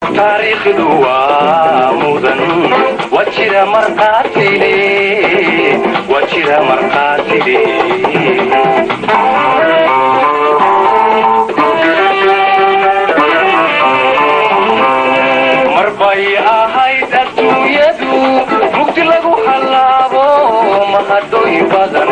taariikhdu waa mudan waa jira markaatile waa jira markaatile mar bay ahayd adduunyadu mugdi lagu hallaabo mahadooyin badan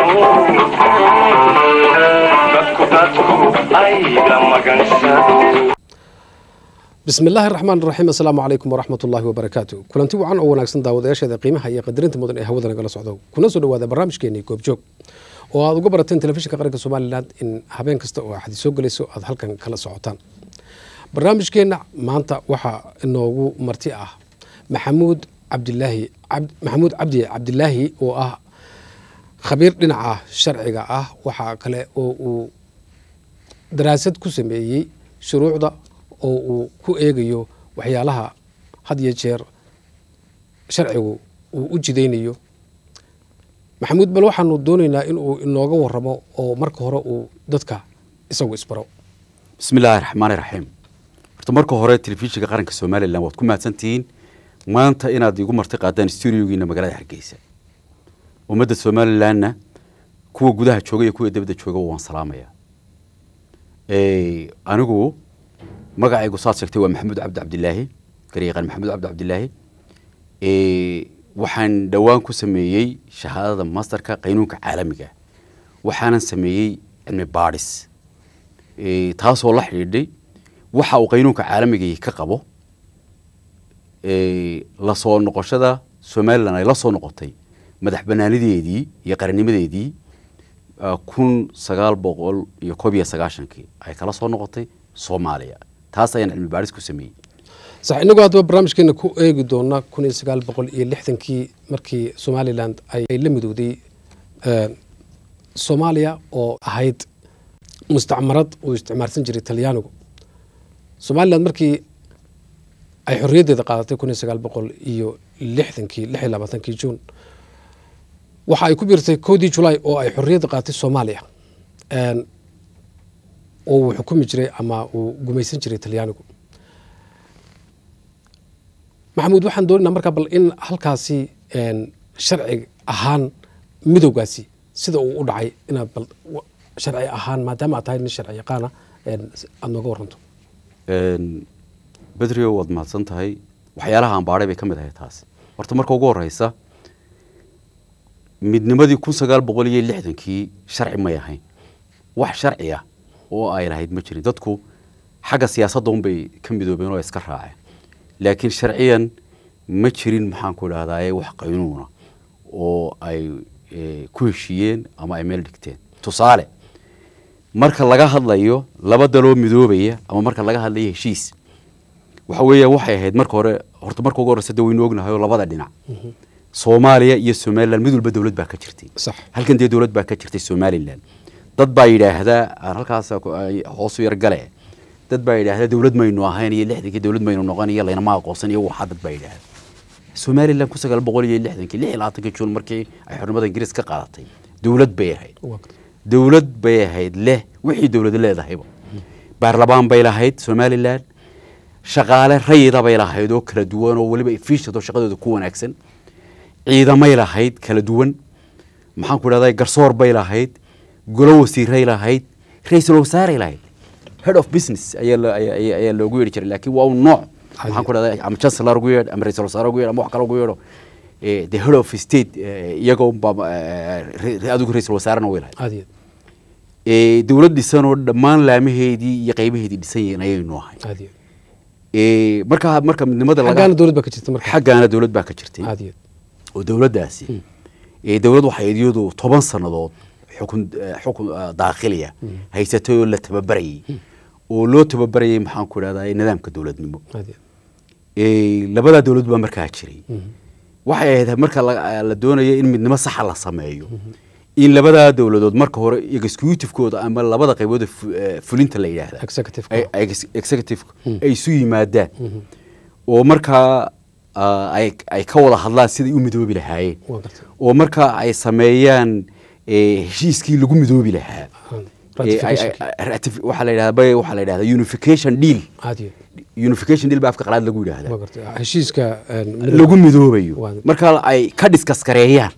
dadku dadku ay la magansado bismi illaahi raxmaan raxiim assalaamu calaykum waraxmat ullaahi wabarakaatu kulanti wacan oo wanaagsan daawadayaasheeda qiimaha iyo qadarinta mudan ee hawada nagala socdo kuna soo dhawaada barnaamijkeenii goobjoog oo aad uga barateen telefishinka qaranka somalilan in habeen kasta oo axadi soo gelayso aad halkan kala socotaan barnaamijkeenna maanta waxaa inoogu marti ah maxamuud cabdilaahi maxamuud cabdi cabdilaahi oo ah khabiir dhinaca sharciga ah waxaa kale oo uu daraasad ku sameeyey shuruucda oo uu ku eegayo waxyaalaha had iyo jeer sharcigu uu u jidaynayo maxamuud bal waxaanu doonaynaa in uu inooga waramo oo marka hore uu dadka isagu isbaro bismi illaahi raxmaani raxiim horta marka hore telefishinka qaranka somalilan waad ku mahadsantihiin maanta inaad igu marti qaadaan stuudiogiina magaalada hargeysa ummadda somalilanna kuwa gudaha jooga iyo kuwa dibadda jooga waan salaamaya anigu magacaygu saad sheegtay waa maxamuud cabdi cabdilaahi garyaqaan maxamuud cabdi cabdilaahi waxaan dhowaan ku sameeyey shahaadada masterka qaynuunka caalamiga waxaanan sameeyey cilmi baadhis taasoo la xidhiidhay waxa uu qaynuunka caalamigii ka qabo la soo noqoshada somalilan ay la soo noqotay madax banaanideedii iyo qarannimadeedii kun sagaal boqol iyo koob iyo sagaashankii ay kala soo noqotay soomaaliya taas ayaan cilmi baadhis ku sameeyey sax inagoo haddaba barnaamijkeena ku eegi doona kun iyo sagaal boqol iyo lixdankii markii somalilan ay la midowday soomaaliya oo ahayd mustacmarad uu isticmaalsan jiray talyaanigu somalilan markii ay xorriyaddeeda qaadatay kun iyo sagaal boqol iyo lixdankii lix iyo labaatankii juun waxa ay ku biirtay kowdii julaay oo ay xorriyadda qaadatay soomaaliya oo uu xukumi jiray ama uu gumaysan jiray talyaanigu maxamuud waxaan doonaynaa markaa bal in halkaasi sharci ahaan midowgaasi sida uu u dhacay inaad bal sharci ahaan maadaama aad tahay nin sharci yaqaana aada nooga waranto bedrio waad mahadsan tahay waxyaalaha aan baadhay bay ka mid ahay taas horta marka ugu horeysa midnimadii kun sagaal boqol iyo lixdankii sharci may ahayn wax sharci ah oo ay lahayd ma jirin dadku xagga siyaasadda unbay ka midoobeen oo iska raaceen laakiin sharciyan ma jirin maxaan ku idhahdaye wax qaynuuna oo ay ku heshiiyeen ama ay meel dhigteen tusaale marka laga hadlayo laba daloo midoobaya ama marka laga hadlayo heshiis waxa weeyaan waxay ahayd marka hore horta marka ugu horeysa de waynu ognahay oo labada dhinac soomaaliya iyo somalilan mid walba dowlad baa ka jirtay sax halkan dee dowlad baa ka jirtay somalilan dad baa yidhaahdaa aan halkaas hoosu yar gale dad baa yidhaahdaa dowlad maynu ahayn iyo lixdankii dowlad maynu noqon iyo laynama aqoonsan iyo waxaa dad baa yidhaahda somalilan kun sagaal boqol iyo lixdankii lix iyo labaatankii juun markii ay xornimada ingiriis ka qaadatay dowlad bay ahayd dowlad bay ahayd leh wixii dowlad leedahayba baarlamaan bay lahayd somalilan shaqaale rayida bay lahayd oo kala duwan oo weliba efficient oo shaqadooda ku wanaagsan ciidamay lahayd kala duwan maxaan ku idhahdaa garsoor bay lahayd golo wasiiray lahayd ra-iisul wasaaray lahayd head of business ayaa loogu yeedhi jiray laakiin waa un nooc maxaan ku idhahdaa ama chancellor ugu yeedh ama ra-isul wasaare ugu yeedh ama wax kale ugu yeedho the head of state iyaga unba adigu ra-isul wasaarena way lahayd aad dowlad dhisan oo dhammaan laamaheedii iyo qaybaheedii dhisan yihiin ayaynu ahay aad marka marka midnimada xaggaana dowlad baa ka jirta marka xaggaana dowlad baa ka jirtay aad iyo oo dowladdaasi dowlad waxay iyadu toban sannadood xukun xukun daakhiliya haysatay oo la tababarayay oo loo tababarayay maxaan ku idhahdaa nidaamka dowladnimo aad iyo labadaa dowlad baa markaa jiray waxay ahayd marka la doonaya in midnimo saxa la sameeyo in labadaa dowladood marka hore executivekooda ama labada qaybood fulinta la yidhaahda executive executive ay isu yimaadaan oo markaa ay ka wada hadlaan siday u midoobi lahaayeen oo markaa ay sameeyaan heshiiskii lagu midoobi lahaa Ratification. waxaa la yidhahdaa bay- waxaa la yidhahdaa unification deal aad iyo unification deal baa afka qalaad lagu yidhahdaa waa gartay heshiiska een, midowga. lagu midoobayo Waa- marka ay ka diskas gareeyaan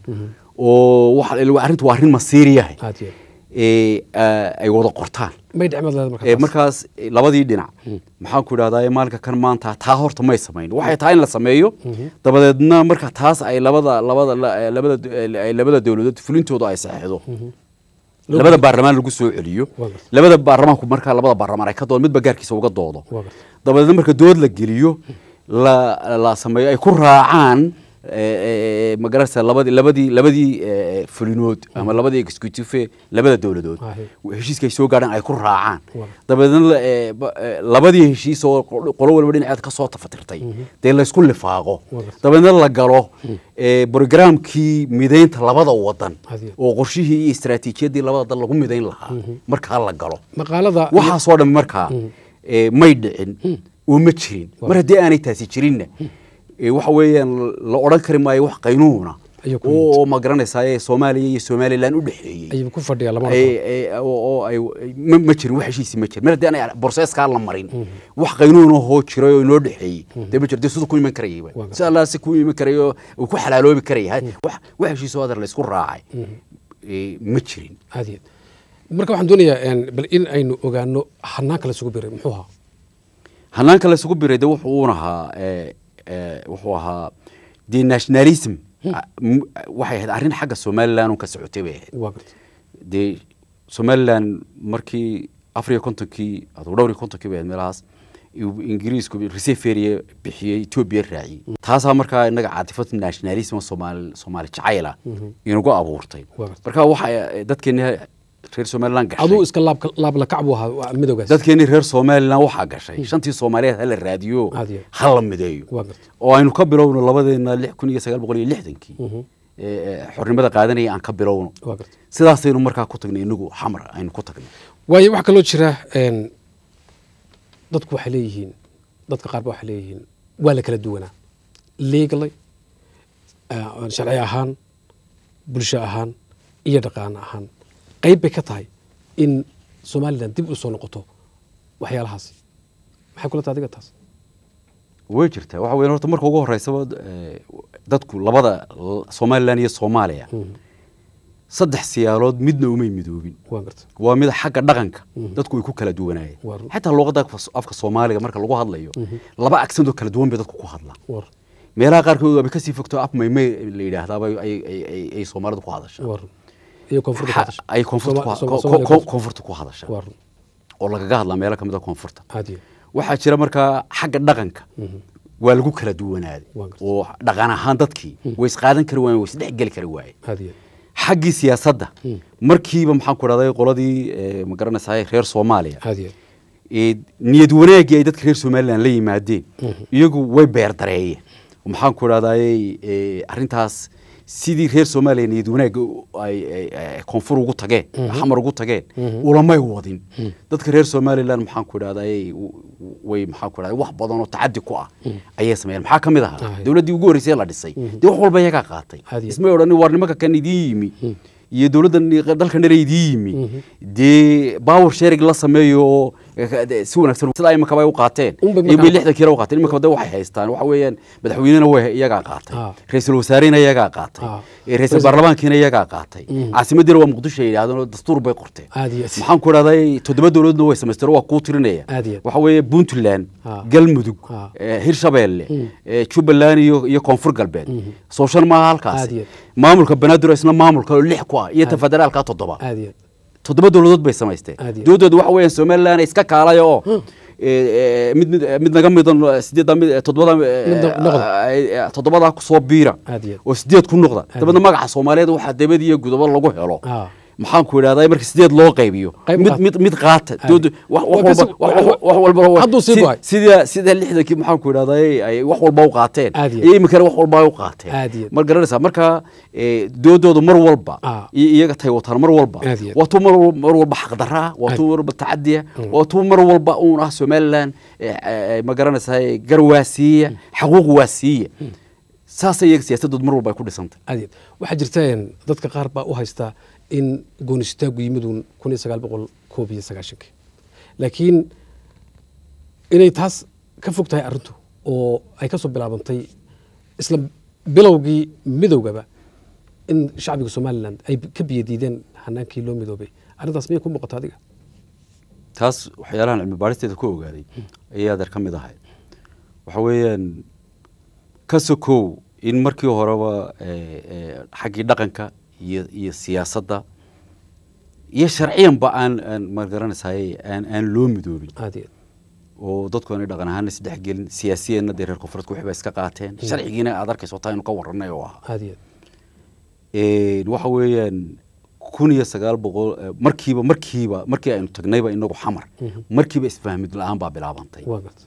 oo waxa arrintu waa arrin masiiriyahay aad iyo ee ah, ay wada qortaan may dhicmad leeda ee marka markaas eh, labadii dhinac maxaan ku idhahdaa maalinka kan maanta taa horta may samayn waxay tahay in la sameeyo dabadeedna marka taas ay labada labada la- eh, labada eh, ay labada dowladood fulintooda ay saxeexdo labada baarlamaan lagu soo celiyo Waa gartay. labada baarlamaanku markaa labada baarlamaan ay ka doodo midba gaarkiisa uga doodo Waa gartay. dabadeedna marka dood la geliyo la la sameeyo ay ku raacaan eh, eh, magarasa labadii labadii labadii eh, fulinood ama labadii executive labada dowladood Ahe. heshiiska ay soo gaadhaan ay ku raacaan Waa. dabadeedna la- eh, ba- eh, labadii heshiis oo qol- qolo walba dhinaceed ka soo tafatirtay dee laysku lifaaqo Waa gartay. dabadeedna la galo eh, brogramkii midaynta labada wadan Hadiya. oo qorshihii iyo istaraatiijiyadii labada dal lagu midayn lahaa markaa la galo maqaalada waxaasoo dhan markaa eh, may dhicin oo ma jirin mar haddii aanay taasi jirinna eh, waxa weeyaan la odhan kari maayo wax qaynuuna Ayuu ku oo oo ma garanaysaa soomaaliya iyo somalilan u dhexeeyey ayuu ku fadhiyaa lama ay- ay- oo oo ay ma ma jirin wax heshiisi ma jirin mar haddii aanay borseeskaa la marin wax qaynuuna hoo jiray oo inoo dhexeeyey dee ma jiro dee siduu ku iman karayay Waa si allah si ku iman karayo uu ku xalaaloobi karaya wax wax heshiisoo adar laysku raacay eh, ma jirin aad iyo aad. marka waxaan doonayaa een, bal in aynu ogaano hanaanka la isugu biray muxuu ahaa hanaanka la isugu biray de wuxuu uun ahaa eh, eh, wuxuu ahaa de nationalism ah, m- waxay ahayd arrin xagga somalilan un ka socotay bay ahayd waa gartay dee somalilan markii afar iyo kontonkii aduu dhowr iyo kontonkii bay ahayd meelahaas uu ingiriisku reseferie bixiyey etoobiya raaciyey taasaa markaa inaga caatifad nationalism soomaali soomaali jacayla inagu abuurtay Waa gartay. marka waxa dadkeeni reer somalilan gashay aduu iska laab laab la kac buu ahaa waa midowgaas dadkeeni reer somalilan waxaa gashay shantii soomaaliyeed hala raadiyo Aad iyo. ha la mideeyo waa gartay oo aynu ka bilowno labadeena lix kun iyo sagaal boqol iyo lixdankii ee, xornimada qaadanaya aan ka bilowno waa gartay sidaasaynu markaa ku tagnay inagu xamar aynu ku tagnay waayo waxaa kaloo jira een, dadku waxay leeyihiin dadka qaar ba waxay leeyihiin waa la kala duwanaa legally uh, sharci ahaan bulsho ahaan iyo dhaqaano ahaan qayb bay ka tahay in somalilan dib u soo noqoto waxyaalahaasi maxay kula tahay adiga taas way jirtaa waxa weyn horta marka ugu horeysaba eh, dadku labada l- somalilan iyo soomaaliya saddex siyaalood midna umay midoobin waa garta waa mid xagga dhaqanka dadku way ku kala duwanaayeen Waa run. xataa luuqadda afka- afka soomaaliga marka lagu hadlayo laba aksent oo kala duwan bay dadku ku hadlaan war meelaha qaarkood waabay kasii fogto af maymay la yidhaahdaaba ay- ay- ay- ay soomaalidu ku hadashaa war iyo koonfurta ku Ha- hadasha. ay koonfurta ku Soma- ha- Soma- ko- Soomaaliya ko- koonfur. koonfurta ku hadashaa waa run oo lagaga hadlaa meelo kamid a koonfurta aad iyo waxaa jira markaa xagga dhaqanka waa lagu kala duwanaaday Waa gartay. oo dhaqan ahaan dadkii way isqaadan kari waayeen way isdhexgeli kari waayeen aad iyo xaggii siyaasadda markiiba maxaan ku dhahday qoladii eh, ma garanaysaa reer soomaaliya aad iyo ee, niyad wanaagii ay dadka reer somalilan la yimaadeen iyagu way beerdareeyeen maxaan ku dhahday arrintaas sidii reer soomaaliya niyad wanaagga u- ay ay- ay koonfur ugu tageen xamar ugu tageen ulamay wadin dadka reer somalilan maxaan ku dhahday way maxaan ku dhahday wax badan oo tacadi ku ah ayay sameeyeen maxaa ka mid ahaa Ah. dowladdii ugu horreysay la dhisay dee wax walba iyagaa qaatay Hadi. ismay odhanin war nimanka kan idiin yimi iyo dowladdan dalkan dhan idiin yimi dee power sharing la sameeyo oo eh, de- si wanaagsan sida imakaba ay u qaateen Un bay iyo markaa- lixdan kiilo u qaateen imakaba de waxay haystaan waxa weeyaan madaxweynena way iyagaa qaatay Ah. ra-iisul wasaarena iyagaa qaatay Ah. eh, ra-iisul baarlamaankiina iyagaa qaatay caasimaddiina waa muqdisho ay yidhahdeen oo dastuur bay qorteen aad iyo maxaan ku dhahday toddoba dowladna way samaysteen oo waa kuu tirinaya Aad iyo aad. waxa weeye puntland Ah. galmudug Ah. eh, hirshabeelle eh, jubbaland iyo iyo koonfur galbeed soo shan maaha Aad halkaasi iyo aad. maamulka banaadir isna maamulka oo lix ku ah iyo ta federaalka toddoba aad iyo toddoba dowladood bay samaysteen Aad iyo. dowladooda waxa weeyaan somaliland iska kaalay oo eh, eh, mid mid mid naga midan sideedda mid toddobada Mid noqda. toddobadaa kusoo biira Aad iyo. oo sideed ku noqda dabadna magaca soomaaliyeed waxaa dabad iyo gudabo lagu helo Ah. maxaan ku idhahdaa marka sideed loo qaybiyo Qayb mid qaata. mid mid qaata Aad. dooda wax Waa wax kasi- walba wax- wax walba waa- Hadduu sii si- go'ay. sida sida lixdankii maxaan ku idhahdaa ay wax walba u qaateen Aad iyo. iyo iminkana wax walba ay u qaateen Aad iyo. mar garanaysaa marka eh, doodoodu mar walba Ah. iyo iyaga tay wataan mar walba Aad iyo. waa tuu mar wal- mar walba xaqdarra ah waa tuu mar walba tacadiya waa tuu mar walba uun ah somaliland eh, eh, ma garanaysaa garwaasiiya xaquuq waasiiya saasay iyaga siyaasadoodu mar walba ay ku dhisantay aad iyo waxaa jirta een, dadka qaar baa u haystaa in goonistaagu yimiduun kun iyo sagaal boqol koob iyo sagaashankii laakiin inay taas ka fog tahay arrintu oo ay ka soo bilaabantay isla bilowgii midowgaba in shacbiga somalilan ay ka biyadiideen hanaankii loo midoobay arrintaas miyay ku muuqata adiga taas waxyaalahan cilmi baaristeeda ku ogaaday ayay adeer ka mid ahay waxa weeyaan ka sokow in markii horeba eh, eh, xaggii dhaqanka iyo iyo siyaasadda iyo sharciyanba aan aan magaranaysaay aan aan loo midoobin aad iyo oo dadku aanay dhaqan ahaana isdhex gelin siyaasiyeenna dee reer koonfureedku waxba iska qaateen sharcigiina aad arkayso taa inu ka warranay oo ahaa aad iyo Een, waxa weeyaan kun iyo sagaal boqol eh, markiiba markiiba markii aynu tagnayba inagu xamar markiiba isfahmid la-aan baa bilaabantay waa garta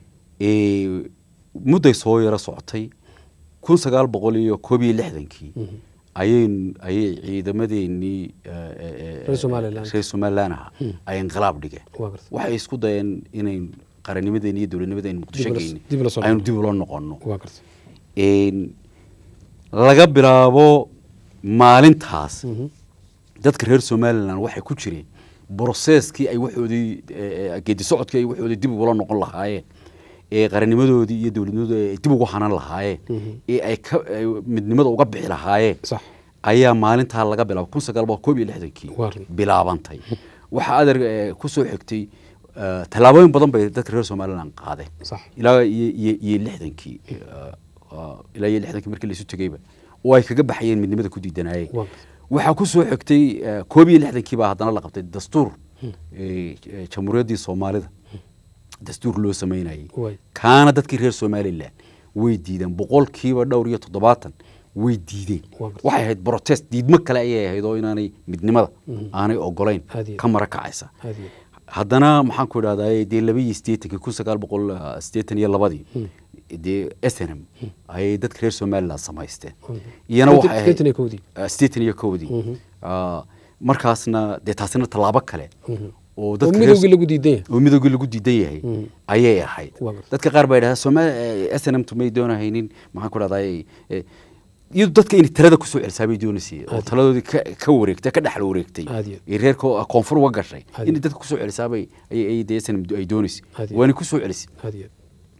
Ee, mudday soo yaro socotay kun sagaal boqol iyo koob iyo lixdankii ayay ayay ciidamadeenii eh, eh, eh, Reer Somaliland. reer somaliland aha ay inqilaab dhigeen waa garta waxay isku dayeen inayn qarannimadeeni iyo dowladnimadeeni muqdisho Dib ula- geyni dib ula soo aynu noqono. dib ula noqono waa garta Een, laga bilaabo maalintaas dadka reer somalilan waxay ku jireen broseskii ay waxoodii eh, eh, geedi socodkii ay waxoodii dib ugula noqon lahaayeen ee qarannimadoodii iyo dowladnimadoodii ay dib ugu hanan lahaayeen ee ay ka ay midnimada uga bixi lahaayeen sax ayaa maalintaa laga bilaabay kun sagaal boqol koob iyo lixdankii Waa run. bilaabantay waxaa adeer eh, ku soo xigtay eh, tallaabooyin badan bay dadka reer somalilan qaadeen sax ilaa iyo iyo iyo lixdankii eh, ah, ilaa iyo lixdankii markii laisu tegeyba oo ay kaga baxayeen midnimada ku diidanaayeen Waa. waxaa ku soo xigtay eh, koob iyo lixdankii baa haddana la qabtay dastuur eh, eh, jamhuuriyaddii soomaalida dastuur loo sameynayay Waay. kaana dadkii reer somalilan way diideen boqolkiiba dhowr iyo toddobaatan way diideen Waa gartay. waxay ahayd protest diidmo kale ayay ahayd oo inaanay midnimada aanay ogolayn Aad iyo ka mara kacaysa aad iyo haddana maxaan ku idhahdaa dee laba iyo siddeetankii kun sagaal boqol ah, siddeetan iyo labadii dee snm ayay dadka reer somaliland samaysteen iyana waxay ahayd siddeetan iyo kowdii ah, siddeetan iyo kowdii Ah, markaasna dee taasina tallaabo kale oo oo dadka reer- midowgii lagu diidan yahay oo midowgii lagu diidan yahay ayay ahayd Waa gartay. dadka qaar baa yidhahda soma snm may doonahaynin maxaan ku dhahdaa iyadu dadka inay talada kusoo celisaa bay doonaysay oo taladoodii ka ka wareegtay ka dhexla wareegtay Aad iyo. ee reerka koonfur uga gashay Aad inay iyo. dadka kusoo celisaabay ay ay dee snm ay doonaysay Aad iyo. waana kusoo celisay aad iyo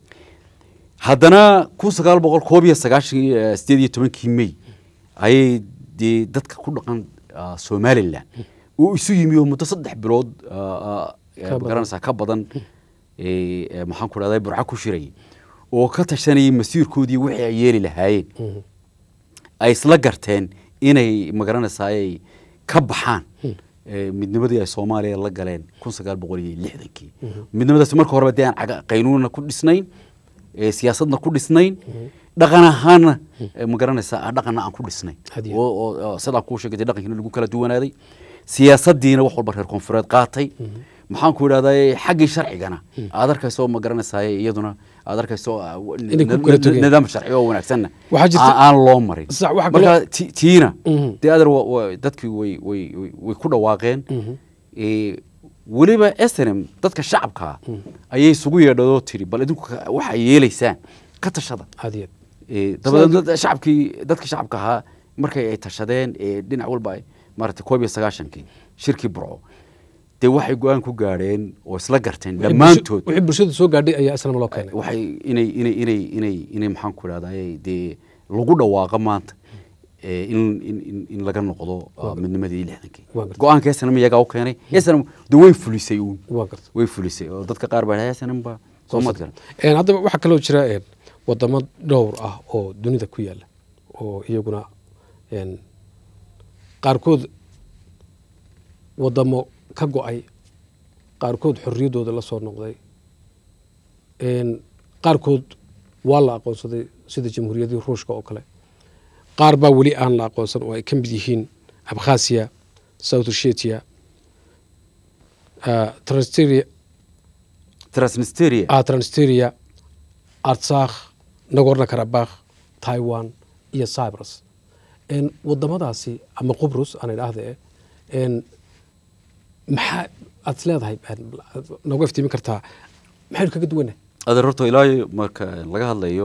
haddana kun sagaal boqol koob iyo sagaashan eh, sideed iyo tobankii may ayay dee dadka ku dhaqan ah, somalilan uu isu yimi oo muddo saddex bilood ah, ah, eh, Ka badan. magaranaysaa ka badan eh, eh, maxaan ku dhahday burco ku shirayay oo ka tashanayay masiirkoodii wixii ay yeeli lahaayeen ay isla garteen inay magaranaysaay ka baxaan eh, midnimadii ay soomaaliya la galeen kun sagaal boqol iyo lixdankii midnimadaasi marka horeba dee aan caga- qaynuunna ku dhisnayn eh, siyaasadna ku dhisnayn dhaqan ahaanna eh, magaranaysaa ah, dhaqanna aan ku dhisnayn Hadiya. oo oo- oo sidaan kuu sheegay dee dhaqankiina lagu kala duwanaaday siyaasadiina wax walba reer koonfureed qaatay maxaan ku idhahdaa xaggii sharcigana aad arkayso ma garanaysaa iyaduna aad arkayso ah, w- Inay ku n- kala n- togeen. nidaam sharci oo wanaagsanna Waxaa jirta- aan aan loo marin Sax, waxa marka kaloo- ti- tiina Mhm. dee adeer wa- wa- dadkii way way way- way ku dhawaaqeen Eh, weliba snm dadka shacabkaa ayay isugu yeedhadoo tiri bal idinku ka- waxaa yeelaysaan ka tashada aad iyo Eh, dabadeed dad- shacabkii dadka shacabka ahaa markay ay tashadeen ee dhinac walba ay maaragtay koob iyo sagaashankii shirkii burco dee waxay go-aan ku gaadheen oo isla garteen Wixii dhammaantood bulsho- wixii bulshadu soo gaadhay ayaa islam loo keenay waxay inay inay inay inay inay maxaan ku idhahdaa dee lagu dhawaaqo maanta ee, in in in- in laga noqdo ah, midnimadii lixdankii Waa gartay. go-aanka snm iyagaa u keenay snm de way fulisay uun waa garta way fulisay oo dadka qaar baa dhahay snm ba soo maad garan Een, haddaba waxaa kaloo jira een, wadamo dhowr ah oo dunida ku yaala oo iyaguna een, qaarkood wadamo ka go-ay qaarkood xorriyaddooda la soo noqday een, qaarkood waa la aqoonsaday sida jamhuuriyaddii ruushka oo kale qaar baa weli aan la aqoonsan oo ay ka mid yihiin abkhasiya south ossetia ah, transnistria transnisteria ah, transnistria artsakh nagorno karabakh taiwan iyo cyprus En, wadamadaasi ama qubrus aan idhaahde en, maxaa aad is leedahay en, nooga iftiimin kartaa maxaynu kaga duwannahay adeer horta ilaa marka laga hadlayo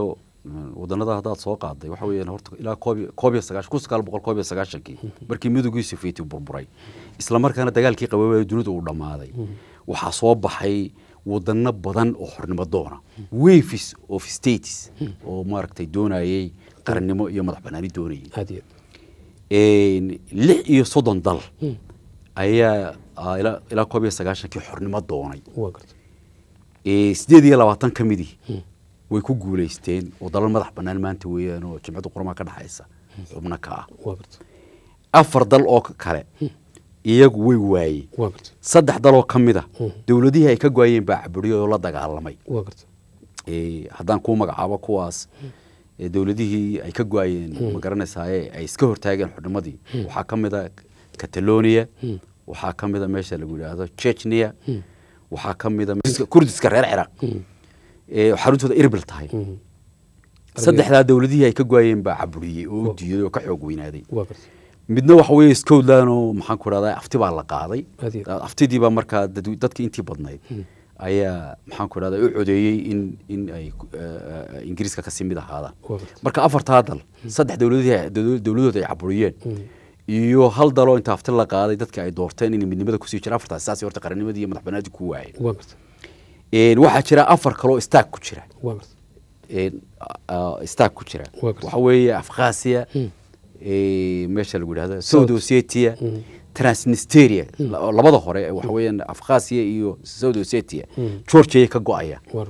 wadanada haddaad soo qaaday waxa weeyaan horta ilaa koob iyo- koob iyo sagaashan kun sagaal boqol koob iyo sagaashankii markii midowgii sofieti burburay isla markaana dagaalkii qaboobay dunida uu dhammaaday waxaa soo baxay wadano badan oo xornimo doona waves of states oo maaragtay doonayay qarannimo iyo madax banaani doonayay aad iyo Een, lix iyo soddon dal ayaa ah, ilaa ilaa koob iyo sagaashankii xornimo doonay waa garta Ee, sideed iyo labaatan ka midii way ku guulaysteen oo dalal madax bannaan maanta weeyaan oo jimcadda qurmaa ka dhexaysa xubno ka ah waa garta afar dal oo kale iyagu way waayeen waa garta saddex dal oo ka mid a dowladihii ay ka goayeen baa caburiyo oo la dagaalamay waa garta Ee, haddaan kuu magacaabo kuwaas ee, dowladihii ay ka go-ayeen ma garanaysaye ay iska hortaageen xudnimadii waxaa ka mid a catalonia waxaa ka mid a meesha lagu yidhaahdo chechnia waxaa ka mid a meesha kurdiska reer ciraaq ee xaruntooda irbil tahay saddexdaa dowladihii ay ka go-ayeen baa caburiyey oo u diiday oo ka xoog weynaaday waa garta midna waxa weeye scotland oo maxaan ku dhahdaa afti baa la qaaday Aad iyo- aftidii baa markaa dad- dadkii intii badnayd ayaa maxaan ku dhahdaa u codeeyey in in ay eh, eh, ingiriiska kasii mid ahaadaan Waa garta. marka afartaa dal saddex dowladihii dow- dowladood ay caburiyeen iyo hal daloo inta afti la qaaday dadka ay doorteen inay midnimada kusii jiraan afartaas saas horta qarannimadii iyo madax banaadii ku waayeen waa garta Een, waxaa jira afar kaloo staag ku jira waa garta een, a- a- staag ku jira Waa gartay. waxa weeye afkhasiya ee, meesha lagu yidhahdo south ossetia transnisteria la- labada hore waxa weeyaan afkhasiya iyo south ossetia georgia ka go-aya waa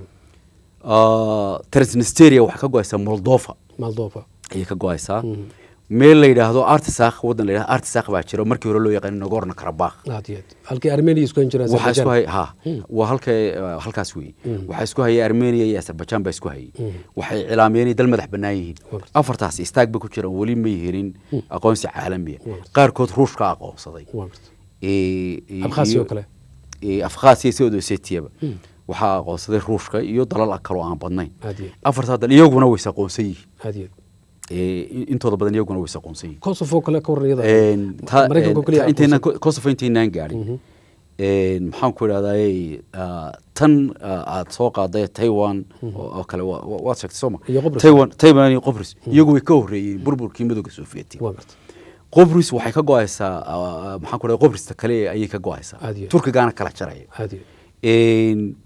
Ah, transnisteria waxay ka go-aysaa moldova moldova ayay ka go-aysaa meel la yidhaahdo artisakh waddan la yidhahdo artisakh baa jira oo markii hore loo yaqaan nagorno karabakh aad iyo aad halkii armenia isku han jireen waxaa isku Azerbaijan. hay ha waa halka eh, halkaas weeye waxaa isku hayay armenia iyo azerbaijan baa isku hayay waxay cilaamiyeen inay dal madax bannaan yihiin Waa gartay. afartaas istaag ba ku jiraan weli may helin aqoonsi caalamiya qaarkood ruushka aqoonsaday waa garta Eh, eh, Abkhazia iyo- oo kale. eh, abkhazia sidoo osetiaba waxaa aqoonsaday ruushka iyo dalal kaloo aan badnayn aad iyo afartaa dal iyaguna way aqoonsan yihiin aad iyo Eh, in- intooda badan iyaguna way aqoonsan yihiin kosovo kale ka waran iyada Een, ta- maraykanka een, keliya ta- intaynaan aqoonsan. ko- kosovo intaynaan gaadhin Een, maxaan ku idhahdaye ah, tan ah, aad soo qaaday taiwan oo oo kale wa- wa- waad sheegtay sooma Iyo Qobrus. taiwan taiwan iyo qobris iyagu way ka horreeyeen burburkii midowga sovieti waa garta qobris waxay ka go-aysaa ah, maxaan ku idhahda qobrista kale ayay ka go-aysaa Aad iyo- turkigaana kala jaraya aad iyo Een,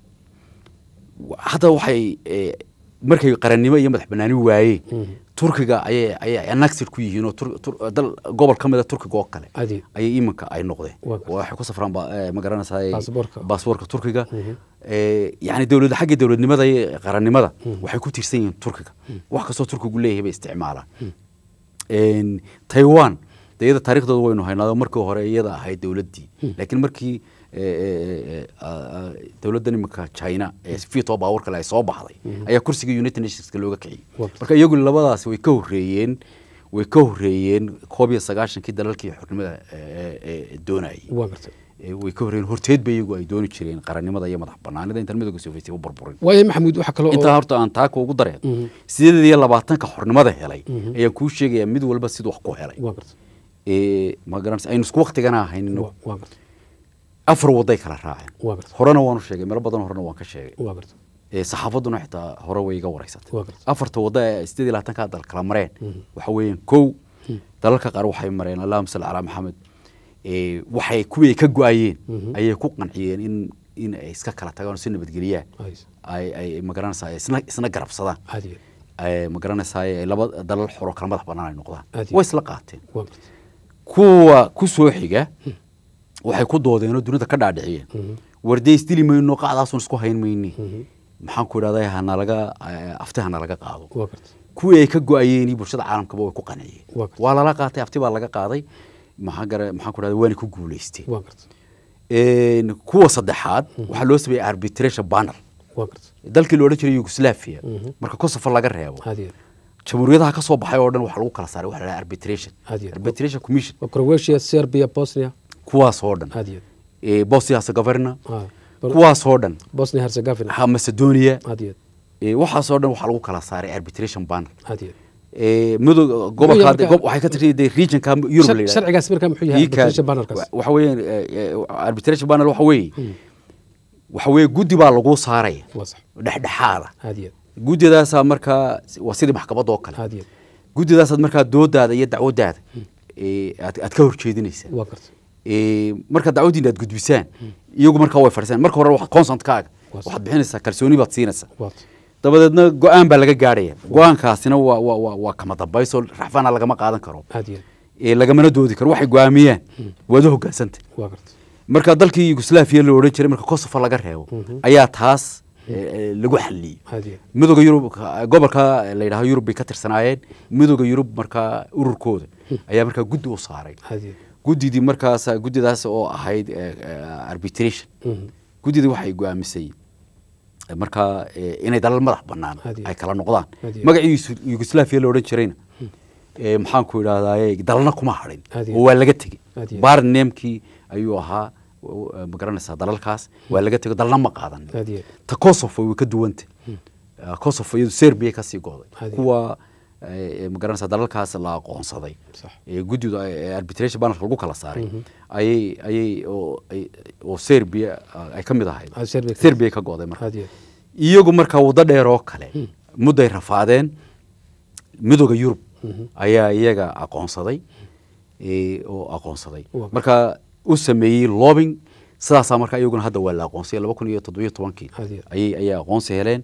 hadda waxay eh, markay qarannimo iyo madax banaani waayeen turkiga ayay ayay annexed ku yihiin oo Tur- Tur- dal gobol ka mid a turkiga oo kale Aad iyo- ayay iminka ay noqdeen Waa gartay. waxay ku safraan ba- eh, ma garanaysaa Baasaboorka. baasaboorka turkiga Eh, yacni dowladda xagga dowladnimada iyo qarannimada waxay ku tiirsan yihiin turkiga wax kastoo turkigu leeyahay bay isticmaalaan Een, taiwan de iyada taariikhdooda waynu haynaado markii hore iyada ahayd dowladdii laakiin markii eh, eh, eh, ah, ah, dowladdan iminka china ee fito baawar kale ay soo baxday ayaa kursiga united nationska looga kiciyey Waa. marka iyagu labadaasi way ka horreeyeen way ka horreeyeen koob iyo sagaashankii dalalkii xornimada eh, eh, doonayay waa garta Eh, way ka horreeyeen horteed ba iyagu ay dooni jireen qarannimada iyo madax banaanida intaan midowga sovieti u burburin waayo maxamuud waxa kale intaa oo horta aan taaka ugu dareen sideed iyo labaatanka xornimada helay ayaan kuu sheegayaa mid walba siduu wax ku helay waa garta Eh, ma garanaysa aynu isku waktigana ahaynino waa waa garta afar waday kala raaceen waa garta horena waanu sheegay meelo badan horena waan ka sheegay waa garta Eh, saxaafaduna xitaa hore way iga wareysatay Waa gartay. afarta wadda ee sideed iyo labaatanka dal kala mareen waxa weeyaan kow dalalka qaar waxay mareen allahuma salli calaa maxamed Eh, waxay kuwii ka go-ayeen ayay ku qanciyeen in in ay iska kala tagaan oo si nabadgeliyaan Ays. ay ay ma garanaysaa isna isna garabsadaan aad iyo ay ma garanaysaa ay laba dalal xoro kala madax bannaan ay noqdaan Aad iyo- way isla qaateen waa garta kuwa ku soo xiga waxay ku doodeen oo dunida ka dhaadhiciyeen warday isdili mayno qacdaasun isku hayn mayni maxaan ku idhahdaa hanalaga afti hanalaga qaado waa garta kuwii ay ka go-ayeen bulshada caalamkaba way ku qanciyeen Waa gartay. waa lala qaatay afti baa laga qaaday maxaa gara maxaan ku idhahdaa waana ku guulaysteen waa garta Een, kuwa saddexaad waxaa loo sameeyey arbitration panel waa garta dalkii la odhan jiray yugoslavia marka kosovo laga reebo aad iyo jamhuuriyadaha ka soo baxay oo dhan waxaa lagu kala saaray waxa la dhaha arbitration Aad iyo- arbitration commission waa croatia serbia bosnia kuwaas oo dhan aad iyo Eh, bosnia herzegovina Ah, Bor- kuwaas oo dhan bosnia herzegovina ha macedonia aad iyo eh, waxaas oo dhan waxaa lagu kala saaray arbitration panel aad iyo Eh, midowga gobolka hadda- marka- gob- waxay ka tirsan yihiin regionka Europe la yidhahdo. sharcigaas markaa muxuu yahay Ii kaadi. arbitration panelkaas Wa- waxa weeyaan eh, eh, arbitration panel waxa weeye waxa weeye guddi baa lagu saaraya waa sax dhexdhexaada aad iyo guddidaasaa markaa waa sidii maxkamad oo kale aad iyo guddidaasaad markaa doodaada iyo dacwadaada ee, aad aad ka horjeedinaysaa waa garta Ee, marka dacwadiina aad gudbisaan iyagu markaa way fadhiisaan marka hore waxaad consentkaaga Waa waxaad bixinaysaa kalsooni baad siinaysaa waa dabadeedna go-aan baa laga gaadhaya go-aankaasina waa waa waa waa kama dambayso raxfaana lagama qaadan karo aad iyo ee lagamana doodi karo waxay go-aamiyaan waad u hogaansantay waa garta marka dalkii yugoslaviya la odhan jiray marka kosovo laga reebo ayaa taas ee, ee, lagu xaliyey aad iyo midooda yurub gobolka la yidhaahdo yurub bay ka tirsanaayeen midooda yurub markaa ururkooda ayaa markaa guddi u saaray aad iyo guddidii markaas guddidaas oo ahayd eh, eh, arbitration guddidii waxay go-aamisay eh, markaa eh, inay dalal madax banaan Hadi. ay kala noqdaan Hadi. magacii Yus- yugoslaviya la odhan jirayna eh, maxaanku idhahdaye dalna kuma hadhin Hadi. oo waa laga tegey Hadi. barnemkii ayuu ahaa w- w- ma garanaysaa dalalkaas waa laga tego dalna ma qaadan aad iyo ta kosovo way ka duwanta Uh, kosovo iyadu serbia kasii go'day Hadi. kuwa eh, ma garanaysaa dalalkaas la aqoonsaday Sax. ee guddida ee arbitration panelka lagu kala saaray ayay ayay oo ay- oo serbia ah, ay ka mid ahayd Ah, Serbia ka- serbia ka go'day marka aad iyo iyagu markaa waddo dheer oo kale mudday rafaadeen midooda yurub ayaa iyaga aqoonsaday ee, oo aqoonsaday Waa. marka u sameeyey lobbying sidaasaa marka iyaguna hadda waa la aqoonsay laba kun iyo toddobiyo tobankii Hadi. ayay ayay aqoonsi heleen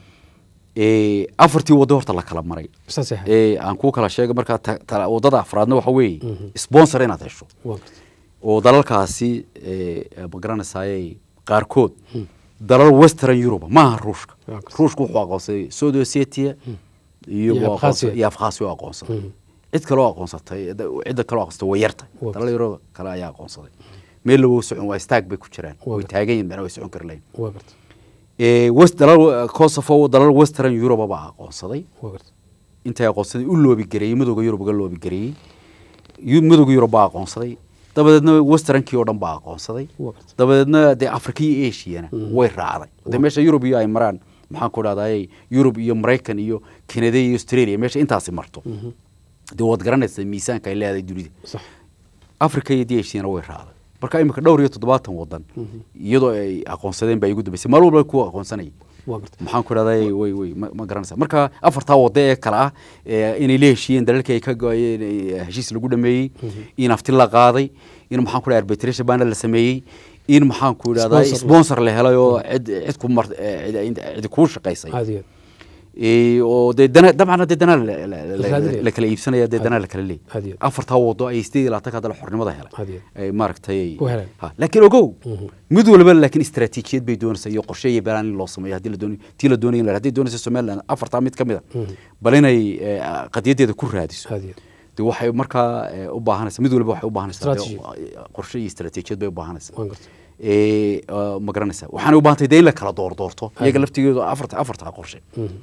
ee, afartii waddo horta la kala maray saas yahay ee aan kuu kala sheegay markaa ta- ta- waddada afraadna waxa weeye sponsor inaad hesho waa garta oo dalalkaasi ee, ma garanaysaayey qaarkood dalal western europe maaha ruushka Waa gartay. ruushka wuxuu aqoonsaday south ossetia iyo Iyo waa Abkhazia. aqoonsa- iyo afkhaasi u aqoonsaday cid kaloo aqoonsatay da- cidda kaloo aqoonsatay way yartay Waa dalal yaro kale ayaa aqoonsaday meel lawo socon waa staag bay ku jiraan Waa way gartay. taagan yihin macna way socon kari lahayn waa garta ee, west dalal kosovo dalal western europe baa aqoonsaday waa garta intay aqoonsaday u loobi gareeyey midooda yurub uga loobi gareeyey yu- midooda yurub baa aqoonsaday dabadeedna westernkii oo dhan baa aqoonsaday waa garta dabadeedna dee afrika iyo ashiyana way raacday de meesha yurub iyo ay maraan maxaan ku dhahday yurub iyo maraykan iyo kanada iyo australia meesha intaasi marto dee waad garanaysaa miisaanka ay leedahay dunida sax afrika iyo dee ashiyana way raacday marka imika dhowr iyo toddobaatan wadan iyadoo ay aqoonsadeen baa igu dambeysay maalin walba kuwa aqoonsanayay waa garta maxaan ku dhahday way way ma ma garanaysa marka afartaa wado ee kale ah ee inay la heshiiyeen dalalkii ay ka go-ayeen ee heshiis lagu dhameeyey in afti la qaaday in maxaan ku dhahay arbitration panel la sameeyey in maxaan ku idhahdaa Sponsor. sponsor la helay oo cid cid ku mar eh, cid cid kuu shaqaysay aad iyo ee oo dee dana dabcan dee dana la- la- la- raadinaya. la kala iibsanaya dee dana la kala leeyahay Had iyo. afartaa wado ay sideed iyo labaatanka dal xornimada helay Had iyo. ay maaragtay Ku heleen. ha laakiin ogow mid walba laakiin istaraatiijiyad bay doonaysaa iyo qorshe iyo balaan in loo sameeyo haddii la doonayo tii la doonayo in la haddii doonaysa somaliland afartaa mid ka mid a bal inay eh, qadiyadeeda ku raadiso aad iyo de waxay markaa eh, u baahanaysaa mid walba waxay u baahanaysaa dee, Strategy. eh, qorshe iyo istaraatiijiyad bay u baahanaysaa waan garta ee uh, ma garanaysaa waxaanay u baahantay dee in la kala doordoorto iyaga laftigeedu afarta afartaa qorshe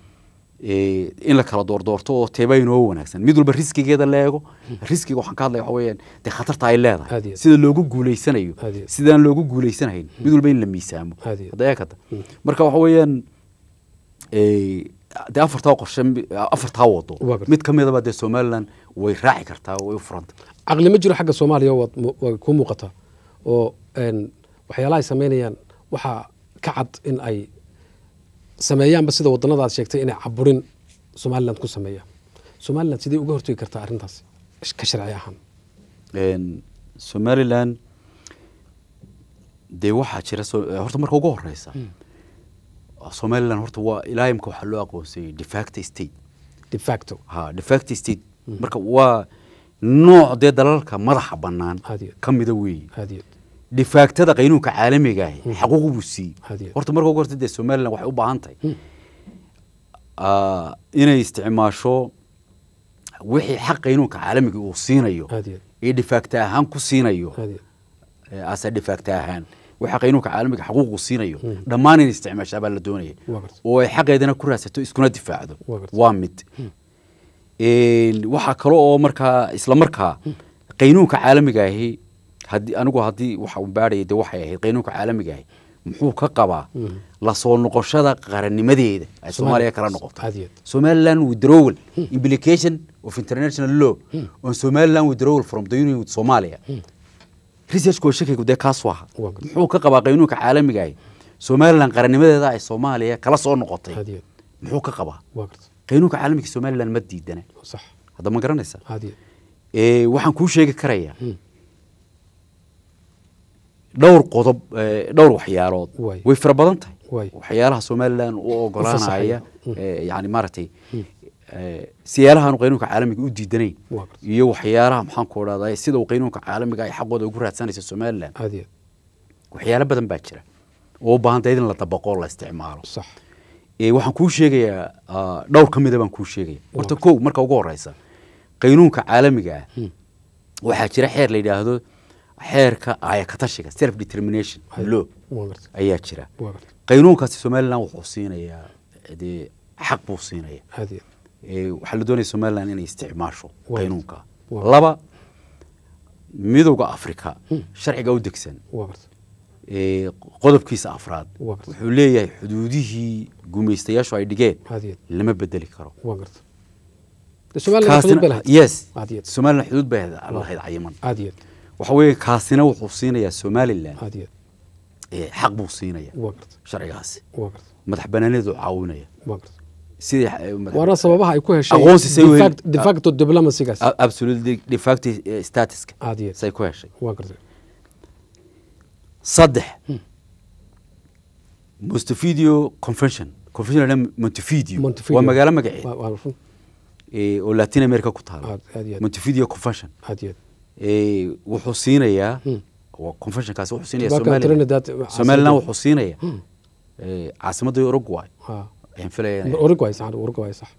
ee in la kala doordoorto oo teeba inoo wanaagsan mid walba riskigeeda la eego riskiga waxaan ka hadlaya waxa weeyaan dee khatarta ay Aad leedahay iyo aad. sida loogu guuleysanayo Aad iyo aad. sidaan loogu guuleysanahayn mid walba in la miisaamo Aad iyo aad. hadda eekata marka waxa weeyaan ee dee afartaa qorshe mi- afartaa wado Waa gartay. mid ka midaba dee somaliland way raaci kartaa way u furanta caqli ma jiro xagga soomaaliya waad mu- way ku muuqataa oo een, waxyaalaha ay samaynayaan waxaa ka cad in ay sameeyaanba sida wadannada aad sheegtay inay caburin somaliland ku sameeyaan somaliland sidee uga hortegi kartaa arrintaas ka sharci ahaan Een, somaliland dee waxaa jira so- eh, horta marka ugu horeysa somaliland horta waa ilaa imka waxaa loo aqoonsayay defacto state de facto ha defacto state marka waa nooc dee dalalka madaxa bannaan Aad iyo aad. ka mida weeye aad iyo defactada qaynuunka caalamiga ahi xaquuq buu siiyey Aad iyo aad. horta marka ugu horta dee somaliland waxay u baahan tahay ah, inay isticmaasho wixii xaq qaynuunka caalamiga uu siinayo aad iyo ee defacta ahaan ku siinayo aad iyo asa dhifagta ahaan waxa qaynuunka caalamiga xaquuqu siinayo dhammaan inay isticmaashaa baa la doonaya Waa gartay. oo ay xaqeedana ku raadsato iskuna difaacdo Waa gartay. waa mid Een, waxaa kale oo markaa isla markaa qaynuunka caalamiga ahi haddii anigu haddii waxa uu baadhaya de waxay ahayd qaynuunka caalamiga ahi muxuu ka qabaa la soo noqoshada qarannimadeeda ay soomaaliya kala noqoto Aad iyo aad. somaliland withdrawal implication of international law on somaliland withdrawal from the union with somalia researchku shakigu dee kaas waha Waa gartay. muxuu ka qabaa qaynuunka caalamiga ahi somaliland qarannimadeeda ay soomaaliya kala soo noqotay aad iyo muxuu ka qabaa waa garta qaynuunka caalamiga somalilan ma diidana sax hadda ma garanaysaa aad iyo ee waxaan kuu sheegi karayaa dhowr qodob ee, dhowr waxyaalood Waay. way fara badan tahay Waay. waxyaalaha somalilan u ogolaanaya Mm. ee, yani maaragtay ee, siyaalahaanu qaynuunka caalamiga u diidanayn Waa garta. iyo waxyaalaha maxaan ku odhahday sida uu qaynuunka caalamiga ay xaqooda ugu raadsanaysa somalilan aad iyo waxyaalo badan baa jira oo u baahan tahay in la dabaqo oo la isticmaalo sax ee waxaan kuu sheegayaa ah, dhowr ka mida baan kuu sheegaya horta Waa. kow marka ugu horeysa qaynuunka caalamiga ah waxaa jira xeer la yidhaahdo xeerka ayakatashiga self determination Hay. law waa garta ayaa jira waa garta qaynuunkaasi somalilan wuxuu siinayaa dee xaq buu siinaya aad iyo ee waxaa la doonaya somalilan inay isticmaasho Waa. qaynuunka Waa. laba midowda afrika sharciga u degsan waa garta ee qodobkiisa afraad Waa garta. wuxuu leeyahay xuduudihii gumaystayaashu ay dhigeen aad iyo lama bedeli karo waa garta de somaliland xuduud bay lahayd yes aad iyo somalilan xuduud bay lahayd cayiman aad iyo waxa weeye kaasina wuxuu siinayaa somalilan aad iyo ee, xaq buu siinaya waa garta sharcigaasi waa garta madax banaaneedu caawinaya waa garta sidii eh, madax- waana sababaha ay ku heshay Aqoonsi say de weyn- fact- de facto diplomacygaas a- absolutely de facto eh, statuska aad iyo say ku heshay waa garta saddex montevideo convention convention la montevideo Montevideo. waa magaalo magaceed waa waa run ee, oo latin america ku taala aad aad iyo montevideo convention aad iyo ee, wuxuu siinayaa Hmm. waa conventionkaasi wuxuu siinaya Tobacco somalilan Trinidad, somalilan caasimadda- wuxuu siinaya Hmm. ee, caasimadda uruguay ha ayaan filaya inay- uruguay sax uruguay sax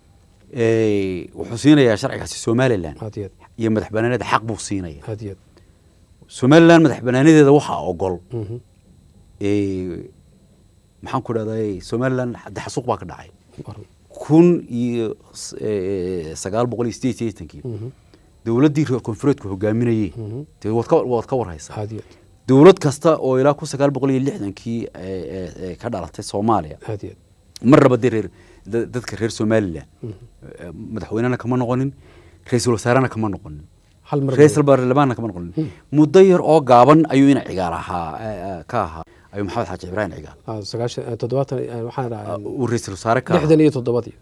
ee, wuxuu siinayaa sharcigaasi somalilan aad iyo iyo madax banaaneeda xaq buu siinaya aad iyo somalilan madax banaanedeeda waxaa ogol mhm ee, maxaan ku dhahday somalilan hadda xasuuq baa ka dhacay waa run kun iyo s- ee, sagaal boqol iyo sideed iyo sideetankii mhm dowladdii reer koonfureedku hogaaminayey Mhm. dee waad ka waad ka warhaysaa aad iyo dowlad kasta oo ilaa kun sagaal boqol iyo lixdankii ee, ee, ee, ka dhalatay soomaaliya aad iyo mar raba dee reer da- dadka reer somalilan ee, madaxweynena kama noqonin ra-iisul wasaarena kama noqonin hal mar ra-iisul baarlamaanna kama noqonin muddo yar oo gaaban ayuu ina cigaal ahaa ee, ee, ka ahaa ayuu maxamed xaaji ibraahim cigaal ah, sagaashan eh, toddobaatan eh, waxaan dhahaa uu ra-iisul wasaare ka ahaa lixdan iyo toddobadii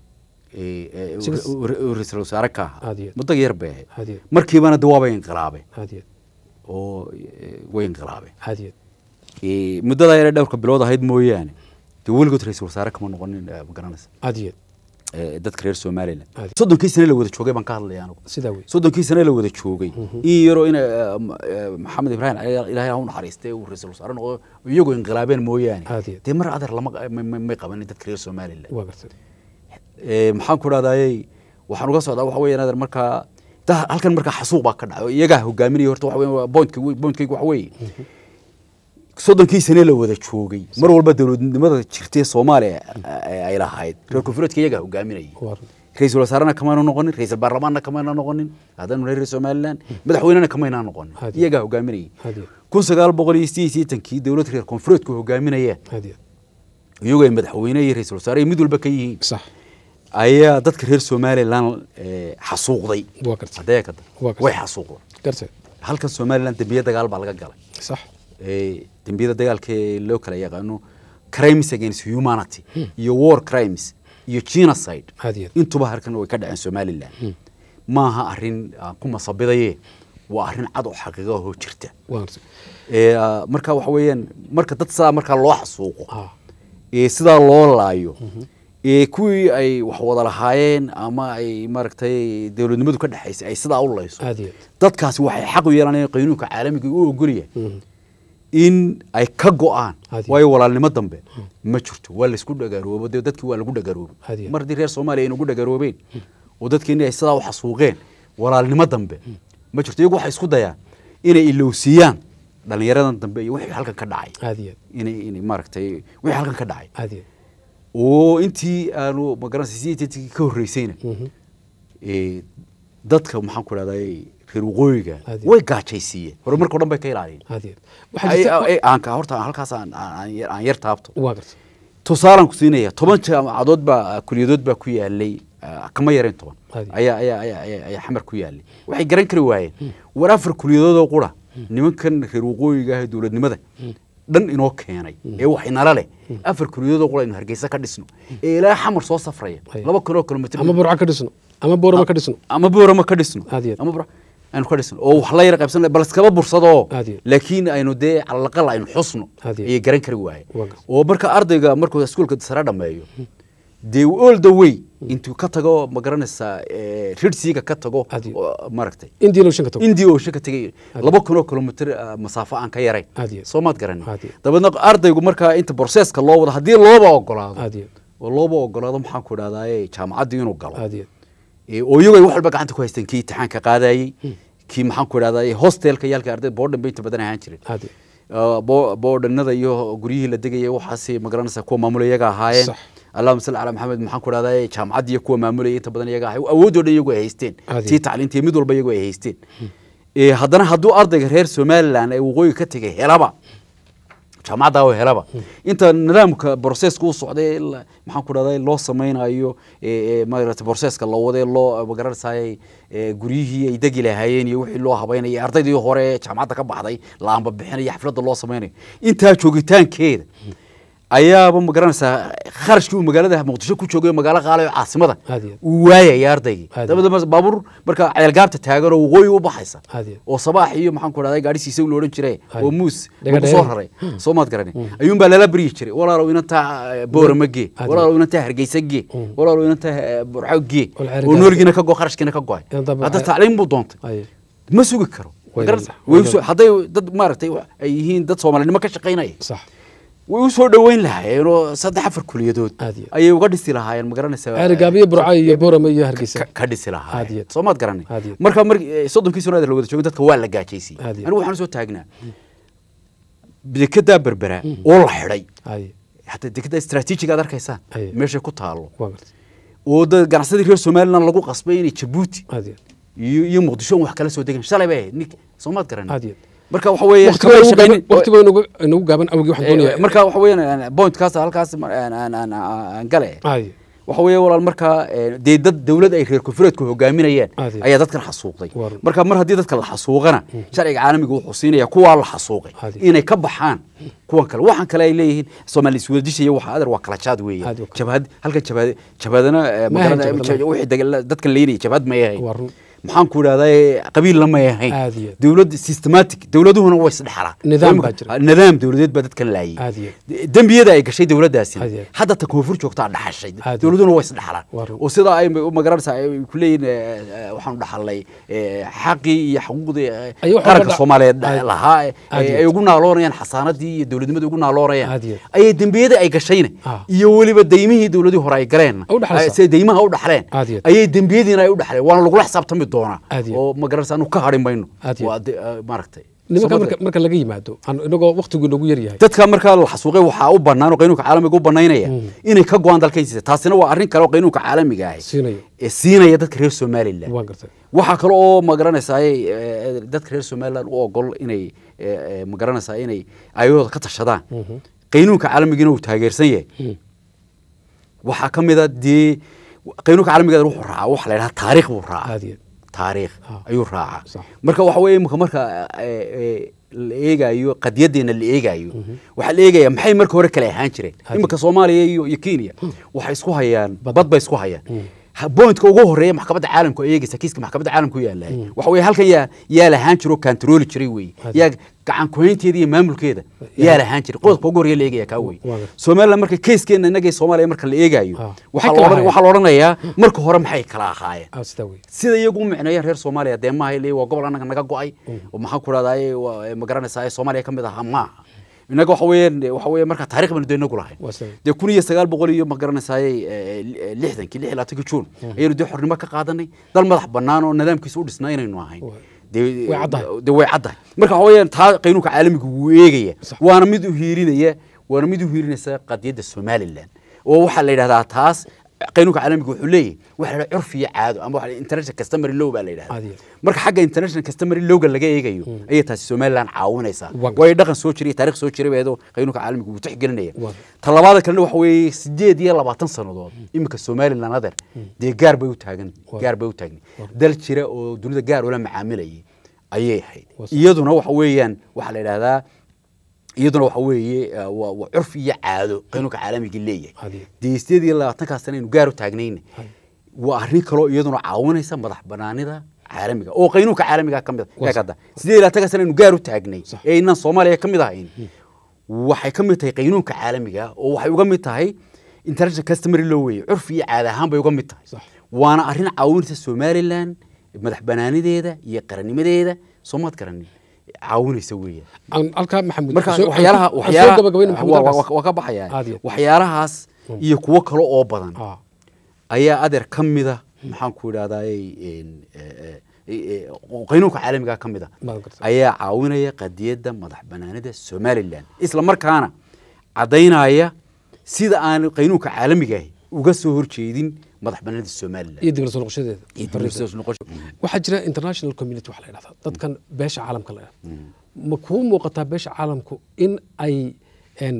ee, ee, Six- uu ra- uu ra-iisul wasaare ka ahaa Aad iyo- muddo yar bay ahayd aad iyo markiibana de waabay inqilaabeen aad iyo oo ee, way inqilaabeen aad iyo Ee, muddadaa yare dhowrka bilood ahayd mooyaane dee weligood ra-iisul wasaare kama noqonin ee, ma garanaysa aad iyo ee, dadka reer somalilan Aad. soddonkii sane la wada joogay baan ka hadlaya anigu sidaa wey soddonkii sane la wada joogay in yaroo ina ee, m- ee, maxamed ibraahim cali ilaahay ha u naxariistay uu ra-iisul wasaare noqdo iyagoo inqilaabeen mooyaane Aad iyo- dee mar adeer lama ma- ma- may qabanin dadka reer somalilan waa gartay ee, maxaan ku dhahdaayey waxaan uga socdaa waxa weeyaan adeer markaa da- halkan markaa xasuuq baa ka dhacay oo iyagaa hogaaminaya horta waxa weeyaan waa pointka pointkaygu waxa weeye soddonkii sane la wada joogay mar walba dowladnimada jirtay soomaaliya ay ay lahayd reer koonfureedka iyagaa hogaaminayay waa run ra-iisul wasaarena kamayna noqonin ra-iisul baarlamaanna kamayna noqonin haddanu reer somalilan madaxweynena kamayna noqonin Hadi. iyagaa hogaaminayay aad iyo kun sagaal boqol iyo sideed iyo sideetankii dowlad reer koonfureedku hogaaminayeen aad iyo iyagoo ay madaxweyne iyo ra-iisul wasaare ay mid walba ka yihiin sax ayaa dadka reer somalilan ee, xasuuqday waa gartay haddee kada Waa gartay. way xasuuqday gartay halkan somalilan dembiye dagaal baa laga galay sax ee, dembiyada dagaalka ee loo kala yaqaano crimes against humanity iyo war crimes iyo genocide aad iyo intuba halkan way ka dhaceen somalilan maaha arrin aan ku masabidaye waa arrin cad oo xaqiiqo ahoo jirta waa gartay ee, ah, marka waxa weeyaan marka dad sidaa markaa loo xasuuqo ah ee sidaa loo laayo ee kuwii ay wax wada lahaayeen ama ay maaragtay dowladnimadu ka dhexaysay ay sidaa u layso aad iyo dadkaasi waxay xaq u yeelanayaan qaynuunka caalamiga u ogolyahay Mhm. in ay ka go-aan Hadi. waayo walaalnimo dambe ma jirto waa laysku dhagaroobo dee dadkii waa lagu dhagaroobo Hadi. mar haddii reer soomaaliya ay nagu dhagaroobeen oo dadkeeni ay sidaa u xasuuqeen walaalnimo dambe ma jirto iyagu waxay isku dayaan inay ilowsiiyaan dhallinyaradan dambe iyo wixii halkan ka dhacay aad iyo inay inay maaragtay wixii halkan ka dhacay aad iyo oo intii aanu magaranaysa sideetantii ka horreysayna Mhm. ee, dadka maxaan ku dhahday reer waqooyiga Hadi. way gaajaysiiyeen horumarka o dhan bay ka ilaaliyeen aad iyo waxaa Ay- jirta ay- aan ka horta halkaas aan aan- aan yar- aan yar taabto waa gartay tusaalaan ku siinaya toban jaamacadood baa kuliyadood baa ku yaalay ah, kama yarayn toban Hadi. ayaa ayaa ayaa ayaa ayaa xamar ku yaalay waxay garan kari waayeen war afar kuliyadood oo qura nimankan reer waqooyiga ah ee dowladnimada dhan inoo keenay ee wax inala leh afar kuliyadoo qura aynu hargeysa ka dhisno ee ilaa xamar soo safraya Ay. laba kun oo kilomitr ama burco ka dhisno ama boorama ka dhisno ama boorama ka dhisno Aad iyo aad. ama bur aynu ka dhisno oo wax la yara qaybsan bal iskaba bursado Aad iyo aad. laakiin aynu dee calalaqal aynu xusno Aad iyo aad. ayay garan kari waaye Waa gar- oo marka ardayga markuu iskuulka sare dhameeyo dee all the way intuu ka tago ma garanaysaa rirsiga ka tago Aad iyo oo maaragtay indian ocean ka tago india oo shaka tegay laba kun oo kilomitr ah, masaafo aan ka yarayn Aad iyo aad. soo maad garanin Aad iyo aad. dabeedna ardaygu markaa inta borseeska loo wado haddii looba ogolaado aad iyo oo looba ogolaado maxaan ku idhahdaa jaamacaddii inuu galo aad iyo Ee, oo iyagu ay wax walba gacanta ku haysteen kii imtixaanka qaadayey kii maxaan ku idhahdaa hostelka yaalka ardayda boodhan bay inta badan ahaan jireen aad iyo Ah, bo- boodhanada iyo guryihii la degayay waxaasi magaranaysa kuwa maamula iyaga ahaayeen Sax. allahuma salli calaa maxamed maxaan ku idhahdaa jaamacaddii iyo kuwa maamulayay inta badan iyaga ahay awoodoo dhan iyagu ay haysteen Aad iyo tii tacliintii mid walba iyagu ay haysteen Ee, haddana hadduu ardayga reer somaliland ee waqooyiga ka tegay helaba jaamacadda oo helaba inta nidaamka broseska u socday la- maxaan ku dhahday loo samaynayo ee, ee, maarata broseska la waday loo magaranaysaay guryihii ay degi lahaayeen iyo wixii loo habaynaya ardaydii hore ee jaamacadda ka baxday la amba bixinayo xafladda loo samaynayo intaa joogitaankeeda ayaaba magaranaysaa kharashkii uu magaalada muqdisho ku joogay magaalo qaalayo caasimada Aad iyo aad. uu waayaya ardaygii Aad iyo dabadaba baabuur marka ceelgaabta taagan oo waqooyi u baxaysa Aad iyo aad. oo sabaax iyo maxaan ku dhahday gaadhi siisa la odhan jiray Aad. oo muus Dhaga lagu soo dhaga. raray soo maad garani ayuun baa lala baryi jiray walaalow inantaa boorama gee Aad. walaalow inantaa hargeysa gee walaalow inantaa burco gee Wal ceeri oo gaar. noolgiina ka go kharashkiina ka go-ay Inantaa hadda waxay- tacliin buu doontay Aye. ma sugi karo Way Magaranaysa? la- Way way usoo- la- hadday dad maaragtay wa- ay yihiin dad soomaalinimo ka shaqaynaya sax way u soo dhoweyn lahaayeen oo saddex afar kuliyadood Aad iyo- ayay uga dhisi lahaayeen magaranaysa ceeri gaabiyo burco iyo boorama iyo hargeysa ka- ka dhisi Aad iyo lahaayeen aad. soo maad garanay Aad iyo aad. marka mar eh, soddonkii sano la wada joogay dadka waa la gaajaysay Aad iyo aad. anigu waxaan soo taagnaa dekedaa berbera oo la xidhay aye hataa dekeda istaraatiijiga aad arkaysaan Aye. meeshay ku taalo waa gartay oo dad ganacsadii reer somaliland lagu qasbay inay jabuuti aad iyo iyo iyo muqdisho wax kala soo degan shalay bay ahayd nink soo maad garanay aad iyo marka waxa weeye waqti kamay baa shaqaynin- waqti baa inagu inagu gaaban awgii waxaan Eh, doonayaa marka waxa weeyaan pointkaas halkaas ma- aan- aan- aan- aan gale aye waxa weeye walaal markaa eh, dee dad dawlad ay reer koonfureedku hogaaminayaan Aad iyo. ayaa dadkan xasuuqday Waa run. marka mar haddii dadka la xasuuqana sharciga caalamiga wuxuu siinaya kuwaa la xasuuqay Aad iyo. inay ka baxaan kuwan kale waxaan kale ay leeyihiin soomaali iswadajishaya waxa adar waa kala jaad weeye Aad iyo. jabhad halkan jabhad jabhadana eh, Ma ahayn magarana- jabhad, ma wixii dagal- dadkan leynaya jabhad may ahayn waa run maxaan ku idhahdaa qabiilna may ahayn Aad iyo. dowlad systematic dowladuhuna way isdhexalaan Nidaam baa jira. nidaam dowladeed baa dadkan laayay Aad iyo. dembiyada ay gashay dowladdaasi Aad iyo. hadda ta koonfur joogtaa dhaxashay Aad iyo. dowladuna way isdhexalaan Waa run. oo sidaa ay magaranaysaa ay ku leeyihin eh, eh, waxaanu dhaxalnay eh, xaqii iyo xuquuqdii eh, Ay wax qaranka walba dha- soomaaliyeed Aad- lahaa eh, Aad iyo. ay ugu naaloonayaan xasaanadii iyo dowladnimadii ugu naaloonayaan Aad iyo. ayay dembiyada ay gashayna Ah. iyo weliba daymihii dowladii hore ay galeen Ay u dhaxlaysaa. siday deymaha u dhaxleen Aad iyo. ayay dembiyadiina ay u dhaxleen waana lagula xisaabtami doonaa Aad iyo. oo magaranaysa anu ka hadhi mayno Aad iyo. waa de- eh, maaragtay nimanka Soo marka marka laga yimaado aan inagoo waqtigu inagu yar yahay dadka markaa la xasuuqay waxaa u bannaan oo qaynuunka caalamiga u bannaynaya inay ka go-aan dalkaysiisa taasina waa arrin kale oo qaynuunka caalamiga ahi siinayo ee siinaya dadka reer somaliland waan gartay waxaa kale oo magaranaysaay dadka reer somaliland u ogol inay eh, eh, magaranaysaa inay ayadooda ka tashadaan qaynuunka caalamigiina uu taageersan yahay waxaa ka mid a dee qaynuunka caalamiga wuxuu raacaa waxa la yidhaha taariikh buu raacaa aad iyo taariikh Ah. ayuu raacaa Sax. marka waxa weeye imika marka eh, eh, la eegayo qadiyadeena la eegayo waxaa la eegaya maxay marka hore kale ahaan jireen Hadi. imika soomaaliya iyo iyo kenya waxay isku hayaan Bad. bad bay isku hayaan Ha- pointka ugu horeeya maxkamadda caalamka oo eegaysa kiiska maxkamadda caalamka u yaalahay waxa weeye halkan yaa yaa lahaan jiro kantarooli jiray weeye Hadi. yaa gacan kuhaynteeda iyo maamulkeeda yaa lahaan jiray qodobka ugu horeeya la eegaya kaa wey Waa gartay. somaliland marka keyskeena innaga soomaaliya marka la eegayo Ah. waxaa Maxay kala la odhan- ahaayeen? waxaa la odhanayaa marka hore maxay kala ahaayeen ah sidaa wey sida iyagu u micneeyeen reer soomaaliya dee maaha ilaa waa gobol annaga naga go-ay oo maxaan ku rahdaay ma garanaysaa soomaaliya ka mid ahaa maaha innaga waxa weeyaan waxa weeye marka taarikh baynu dee inagu lahayn waa sidaa wey dee kun iyo sagaal boqol iyo ma garanaysaay lixdankii lix iyo labaatankii juun ayaynu dee xornimo ka qaadanay dal madax bannaan oo nidaamkiisa u dhisnaa inaynu ahayn Waa. dee Way caddahay. dee way caddahay marka waxa weeyaan taa qaynuunka caalamiga wuu eegaya Sax. waana mid u hiirinaya waana mid u hiirinaysa qadiyadda somaliland oo waxaa la yidhahdaa taas qaynuunka caalamiga wuxuu leeyahay waxa la yidhahdaa curfi iyo caado ama waxa la yidhahdaa international customary law baa la yidhahdaa Caadi. marka xagga international customary lawga laga eegayo ayay taasi somaliland caawinaysaa Waa. waayo dhaqan soo jiray taarikh soo jiray beedo qaynuunka caalamiga wuu tixgelinaya Waa. talabaada kalena waxa weeye sideed iyo labaatan sannadood iminka somaliland adeer dee gaar bay u taagan Waa. gaar bay u taagni dal jira oo dunida gaar ula macaamilayay ayay ahayd Waa. iyaduna waxa weeyaan waxaa la yidhahdaa iyaduna waxa weeye eh, waa waa curf iyo caado qaynuunka caalamiga leeyahay Hadi. dee sideed iyo labaatankaa sana aynu gaar u taagnayna waa arrin kaloo iyaduna caawinaysa madax banaanida caalamiga oo qaynuunka caalamiga ka mid Waa ah sax. kada sideed iyo labaatankaa sana aynu gaar u taagnay Sax. ee inaan soomaaliya ka mid ahayn waxay ka mid tahay qaynuunka caalamiga oo waxay uga mid tahay international customary law weye curf iyo caada ahaan bay uga mid tahay Sax. waana arrin caawinaysa somaliland madax banaanideeda iyo qarannimadeeda soomaad garanin caawinaysa weeyaan aan halkaa maxamuud marka soo- waxyaalaha aan soo gabagabayna waxyaalaha maxamuud waa- halkaas. waa waa ka baxaya Aad iyo aad. waxyaalahaas iyo kuwo kale oo badan Ah, ayaa adeer ka mida maxaan ku idhahdaa qaynuunka caalamiga ka mida Baan gartay. ayaa caawinaya qadiyadda madax banaanida somaliland isla markaana caddaynaya sida aan qaynuunka caalamiga ahi uga soo horjeedin madax banaanida somaliland iyo dibla soo noqoshadeeda iyo dib u soo noqosho- waxaa jira international community waxa la yidhahdaa dadkan beesha caalamka la yidhahda ma kuu muuqataa beesha caalamku in ay een,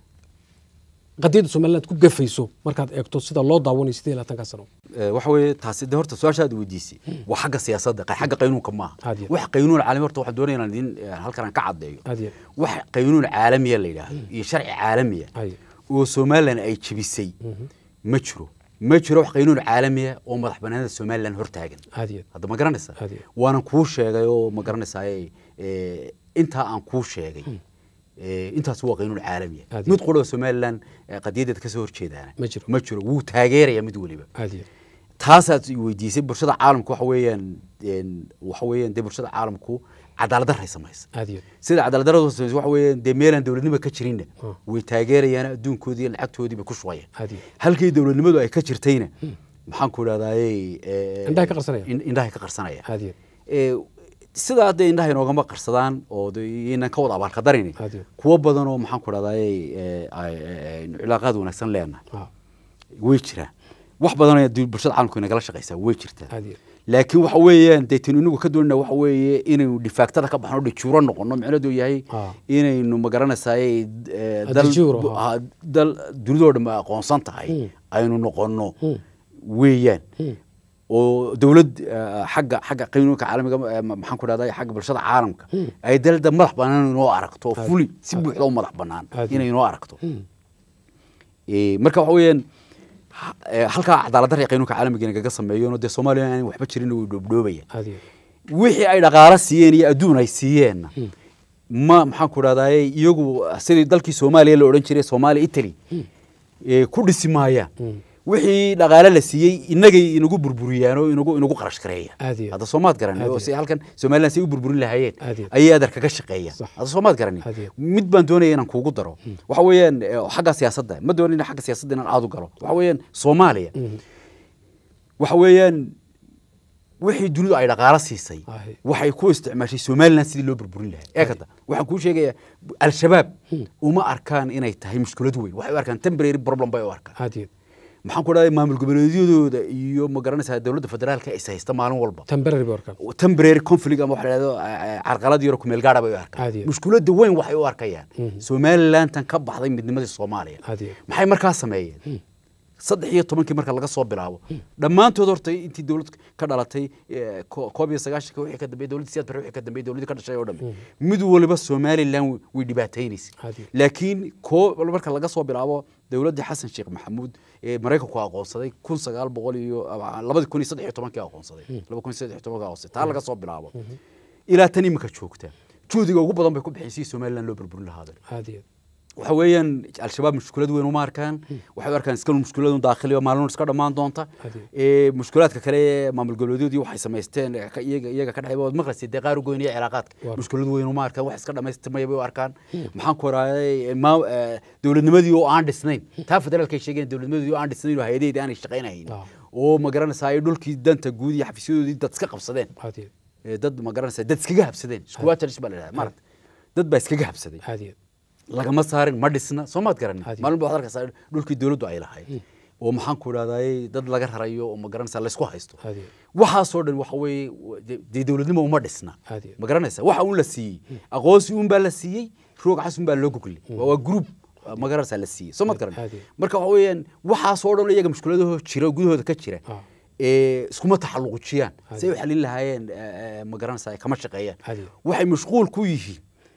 qadiyadda somaliland ku gafayso markaad eegto sida loo daawanayo sidee labaatanka sano Eh, waxa weeye taasi de horta su-aasha aad weydiisay waa xagga siyaasadda qa- xagga qaynuunka maaha Aad iyo aad. wax qaynuun caalami horta waxaan doonaya inaan idin eh, halkan aan ka caddeeyo Aad iyo wax qaynuun caalamiya la yidhaahdo iyo sharci caalamiya Ay. oo somaliland ay jebisay ma jiro ma jiro wax qaynuun caalamiya oo madax banaanida somaliland hortaagan aad iyo aad. hadda ma garanaysaa Aad iyo aad. waanan kuu sheegay oo ma garanaysaa intaa aan kuu sheegay eh, intaas waa qaynuun caalamiya Aad iyo mid qura oo somaliland eh, qadiyadeeda kasoo horjeedaana Ma jiro. ma jiro wuu taageeraya mid weliba aad iyo aad. taasaad i weydiisay bulshada caalamku waxa weeyaan een, waxa weeyaan dee bulshada caalamku cadaalad daray samaysa aad iyo aad. sida cadaalad darradu samaysa waxa weeyaan dee meelaan dowladnimo ka jirinna Ah. way taageerayaan adduunkoodii iyo lacagtoodii bay ku shubayaan Aad iyo aad. halkii dowladnimadu ay ka jirtayna maxaan ku idhahdaye Indhahay ka qarsanayaan. indhahay ka qarsanaya aad iyo aad. Eh, sidaa hadda indhaha inoogama qarsadaan oo de inaan ka wada abaalqadarin Aad iyo aad. kuwo badan oo maxaan ku idhahdaye cilaaqaad wanaagsan leenahay Ah, way jiraan wax badan ayaa du- bulshada caalamku inagala shaqaysaa way jirtaa aad iyo aad. laakiin waxa weeyaan dee tin inagu ka doonana waxa weeye inaynu dhifaagtada ka baxno dhijuuro noqono micnaheedu yahay Ah. inaynu magaranaysaay Ah, dal de jure, bu- ah. ah, dal dunidoo dhan aqoonsan tahay Hmm. aynu noqono Hmm. weeyaan Hmm. oo dowlad ah, xagga xagga qaynuunka caalamiga eh, ma- maxaan ku dhahday xagga bulshada caalamka ay dalada madax banaan inoo aragto oo fuli si buuxda u madax banaan Aad. inay inoo aragto Hmm. Eh, marka waxa weeyaan ha- eh, halkaa cadaalad darra qaynuunka caalamiga inagaga sameeyo dee soomaaliya aan waxba jirin way dhoobdhoobaya aad iyo aad. wixii ay dhaqaalo siiyeen iyo adduun ay siiyeenna ma maxaan ku dhahdaye iyagu sidii dalkii soomaaliya la odhan jiray soomaaliya italy eh, ku dhisi maayaan wixii dhaqaale la siiyey inagay inagu burburiyaan oo inagu inagu qarash gareeyaan Aad iyo aad. hadda soomaad garanay Aad oo iyo si halkan somaliland si u burburin lahaayeen Aad iyo aad. ayay adar kaga shaqeeyaan Sax. hadda soomaad garanay Aad iyo aad. mid baan doonaya inaan kuugu daro waxa weeyaan eh, xagga siyaasadda ma doonin xagga siyaasadda inaan aad u galo waxa weeyaan soomaaliya waxa weeyaan wixii dunidu ay dhaqaalo siisay Ahi. waxay ku isticmaashay somaliland sidii loo burburin lahaa ee kada waxaan kuu sheegayaa al-shabaab uma arkaan inay tahay mushkilad weyn waxay u arkaan temporary problem bay u arkaan aad iyo aad. maxaan ku dhahay maamul goboleedyadooda iyo ma garanaysaa dowladda federaalka is haysta maalin walba temporary bay arkaan temporary conflict ama waxa la yidhahdo eh, carqalad yaro kumeel gaadha bay u arkaan Caadi ah. mushkiladda weyn waxay u arkayaan somalilandan ka baxday midnimadii soomaaliya Caadi ah. maxay markaa sameeyeen saddex iyo tobankii marka laga soo bilaabo dhammaantood horta intii dowlad ka dhalatay eh, ko- koob iyo sagaashanka wixii ka dambeeyey dowladda siyaad bare wixii ka dambeeyey dowladdii ka dhashay oo dhan mid waliba somaliland way- way dhibaataynaysay Caadi. laakiin koo marka laga soo bilaabo dowladdii xasan sheekh maxamuud ee maraykanku aqoonsaday kun sagaal boqol iyo ah, labadi kun iyo saddex iyo tobankii aqoonsaday laba kun iyo saddex iyo tobankii aqoonsaday taa laga soo bilaabo ilaa tan imika joogta juhdiga ugu badan bay ku bixisay somaliland loo burburin lahaada aad iyo aad. waxa weeyaan al-shabaab mushkulad weyn uma arkaan waxay u arkaan iska mushkulad un daakhiliyo maalin iska dhammaan doonta Hadi. ee mushkulaadka kale ee maamul goboleedyadii waxay samaysteen ee ka- iyaga iyaga ka dhexay waad maqlaysay dee qaar u goynaya cilaaqaadka Waar. mushkulad weyn uma arkaan wax iska dhamaystirmaya bay u arkaan maxaan ku waraayay maa- ee, dowladnimadii oo aan dhisnayn taa federaalka ay sheegeen dowladnimadii oo aan dhisnayn oo hay-adaheedii aanay shaqaynahayn Ah. oo ma garanaysaa ay dhulkii danta guud iyo xafiisyadoodii dad iska qabsadeen aad iyo ee, dad ma garanaysaa dad iskaga habsadeen squatters baa la yidhahdaa maaragta dad baa iskaga habsaday aad iyo lagama saarin ma dhisna soo maad garanin Hadi. maalin ba waxaad arkaysaa dhulkii dowladdu ay lahayd oo maxaan ku idhahdaay dad laga rarayo oo ma garanaysaa laysku haysto Hadi. waxaasoo dhan waxa weeye de- dee dowladnimo uma dhisna Hadi. ma garanaysaa waxa un la siiyey aqoonsi un baa la siiyey roog cas un baa loo goglay waa waa group ma garanaysaa la siiyey soo maad garan Hadi. marka waxa weeyaan waxaasoo dhan iyaga mushkiladahoo jira oo gudahooda ka jira Ah. ee iskuma taxalluqujiyaan Hadi. si ay u xalin lahaayeen ee, ee, ma garanaysaa kama shaqeeyaan Hadi. waxay mashquul ku yihiin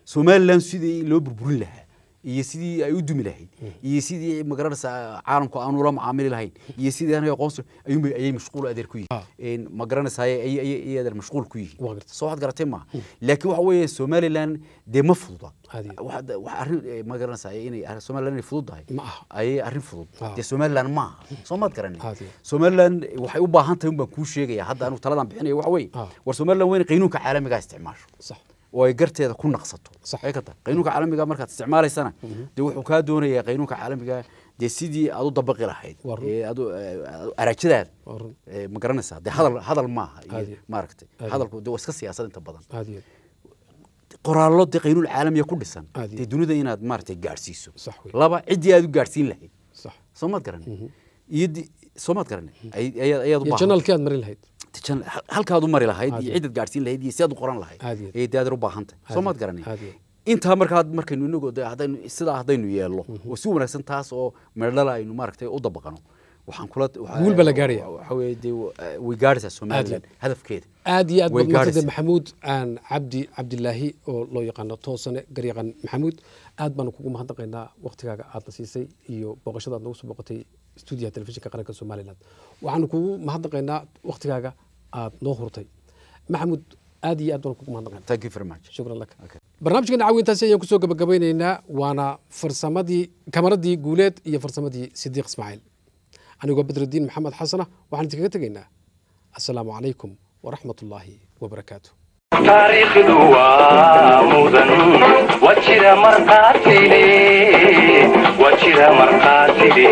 somalilan sidii loo burburin lahaa iyo sidii ay u dumi lahayd iyo sidii magaranaysaa caalamku aan ula macaamili lahayn iyo sidii anaga aqoonsi ayuunbay ayay mashquul adeer ku Ah. yihiin magaranaysaa ay ay adeer mashquul ku yihiin Waa gartay. soo waxaad garatay maaha laakiin waxa weeye somalilan dee ma fududa Caadi. waxa waxa arrin eh, ma garanaysaa inay arrin- somalilan inay fudud tahay Ma aha. ayay arrin fudud Ah. dee somalilan ma aha soo maad garanay Caadi. somalilan waxay u baahan tahay un baan kuu sheegaya hadda anigu taladan bixinaya waxa weeye Ah. war somalilan waa inay qaynuunka caalamiga isticmaasho sax oo ay garteeda ku naqsato Sax. ay ka tahay qaynuunka caalamiga markaad isticmaalaysana dee wuxuu kaa doonayaa qaynuunka caalamiga dee sidii aad u dabaqi lahayd Waa run. ee aad u- ee, aad u- arajadaada Waa run. ee, ma garanaysaa dee hadal hadal maaha Caadi. iyo maaragtay Caadi. hadalku dee waa iska siyaasad inta badan aad iyo qoraallo dee qaynuun caalamiya ku dhisan Caadi. dee dunida inaad maaragtay gaadhsiiso Sax wey. laba ciddii aad u gaadhsiin lahayd sax soo maad garanay iyo di- soo maad garanay ay- ayaad ayaad u iyo baahan janalkii aad marin lahayd jan- hal- halkaad u mari lahayd Caadi. iyo cidaad gaadhsiin lahayd iyo sidaad u qoran lahayd Caadi. ayay dee adeer u baahan tahay soo Caadi. maad garanay Caadi. intaa markaa markaynu inagoo dee haddaynu sidaa haddaynu yeelno oo si wanaagsan taas oo meerdhala aynu maaragtay u dabaqano waxaan kula waxa- Guul baa la gaaraya. waxa weeye dee wa- way gaadhaysaa somalilan hadafkeeda aad iyo aad Way baad maantade gaadhaysaa. maxamuud aan cabdi cabdilaahi oo loo yaqaano toosane garyaqan maxamuud aad baanu kugu mahadnaqaynaa waktigaaga aadna siisay iyo booqashada aad nagu soo booqatay stuudiyaha telefishinka qaranka somalilan waxaanu kugu mahadnaqaynaa waktigaaga aad noo hurtay maxamuud aad iyo aad baanu kugu mahadnaqaynaa thank you very much shukran laka Okay. barnaamijkeena caawintaasi ayaan kusoo gabagabeyneynaa waana farsamadii kamaradii guuleed iyo farsamadii sidiiq ismaaciil anigoo badrudiin maxamed xasana waxaan idinkaga tegaynaa assalaamu calaykum waraxmat ullaahi wabarakaatu taariikhdu waa mudan wajira marqaatile wajira marqaatile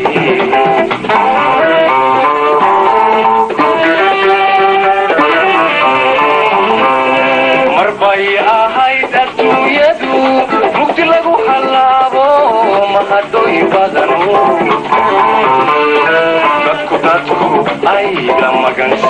mar bay ahayd adduunyadu mugdi lagu hallaabo mahadooy badan dadku dadku ay la magan